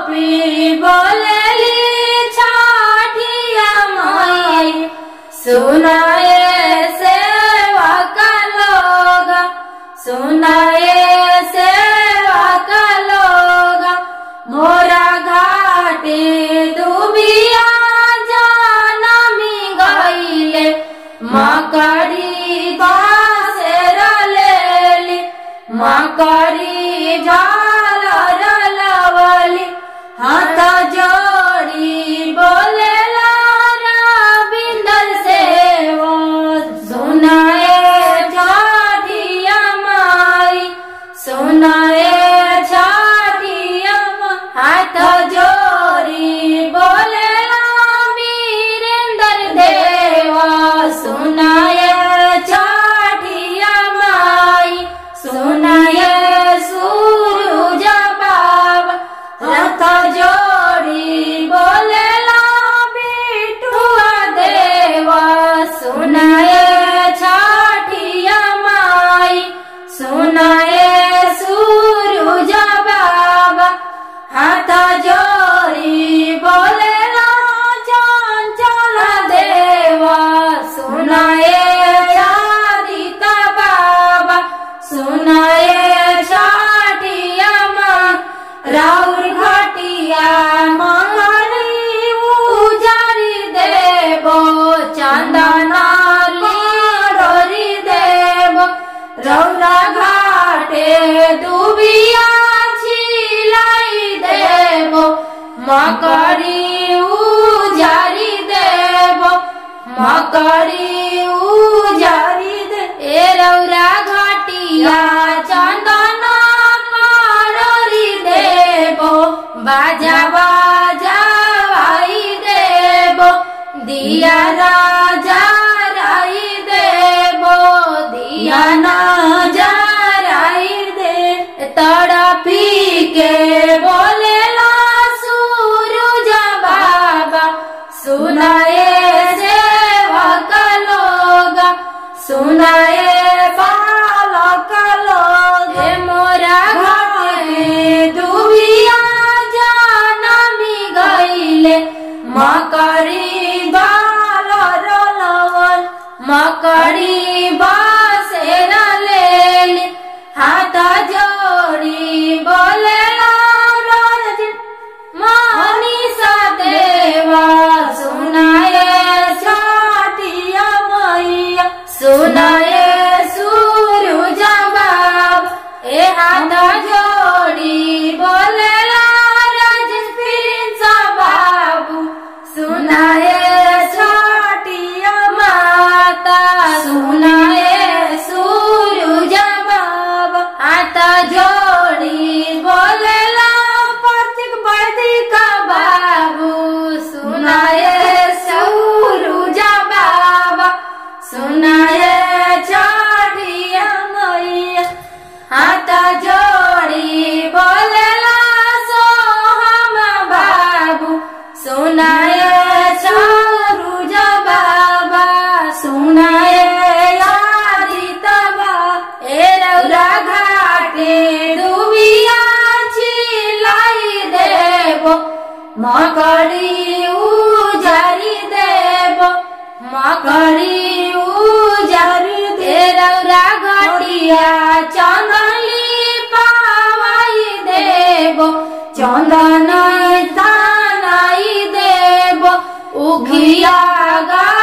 गोपी बोलेली छाटिया माई सुनाए सेवा का लोग सुनाए सेवा का लोग मोरा घाटे दुबिया जाना मी गईले मकड़ी बासेर लेली मकड़ी जाल रलवली हाथ जोड़ी बोले बिंदर से वो सुनाए छाटिया माई सुनाए छाटिया मा- हाथ जोड़ी बोले वीरेंद्र देवा सुनाए छाटिया माई सुनाए सूरज बाबा रथ जोड़ी बोले बिटुआ देवा सुनाए छाटिया माई सुनाए सूरज बाबा हाथ जोड़ी बोले चंचल देवा सुनाए चारिता बाबा सुनाए छाटिया माँ राउर घटिया मंगली उजारी देवो चंदना लोरी देव रौरा घाटे दुबिया छिलाई देवो मकड़ी उजारी देवो मकड़ी उजारी दे ए रौरा घाटिया चंदना लोरी देवो बाजा बाजा आई देवो दिया राजा राई देवो दिया ना जा राई दे तड़पी के बोले ला सूरज बाबा सुनाए सेवक लोग सुनाए बालक लोग हे मोरा घाटे दुबिया जाना मी गईले मकड़ी बाल रोलवन मकड़ी बासेर लेली हाथ जोड़ी बोले मनीषा देवा सुनाए छाटिया मैया सुनाए सूरज बाब ए हाथ जोड़ी बोले प्रिंस बाबू सुनाए छाटिया माता सुनाए सूरज बाबा हाथ जोड़ी बोले प्रत्येक बर्दी का बाबू सुनाए सूरज बाबा सुनाए छाटिया मैया हाथ जोड़ी बोले सोहम बाबू सुनाए सूरज बाबा सुनाए यादित बा ए रौरा घाटे दुबिया छिलाई देबो मकड़ी उजारी देबो मकड़ी उजारी दे रौरा घटिया चंदली पावाई देबो चंदन तानाई देबो उखिया गा